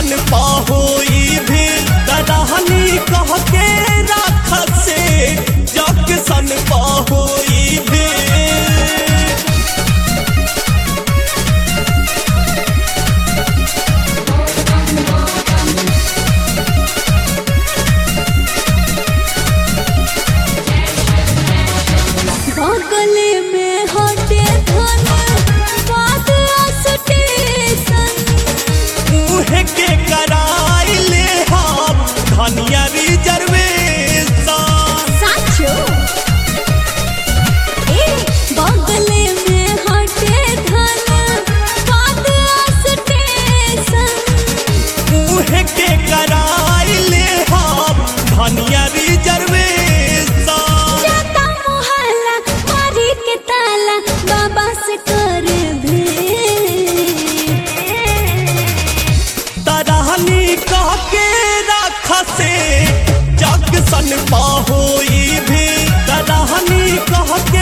सन पाहोई भी ददहनी कह के राख से जग सन पाहोई भी बगले में हटे धन बात स्टेशन मुहे के कराई ले हम धनिया रिजर्वेशन साचो ए बगले में हटे धन बात स्टेशन मुहे के कराई ले हम धनिया रिजर्वेशन जाता मोहल्ला मारी के ताला बाबा से कर भेंट तरहनी कह के राख से जग सन पाहोई भी तरहनी कह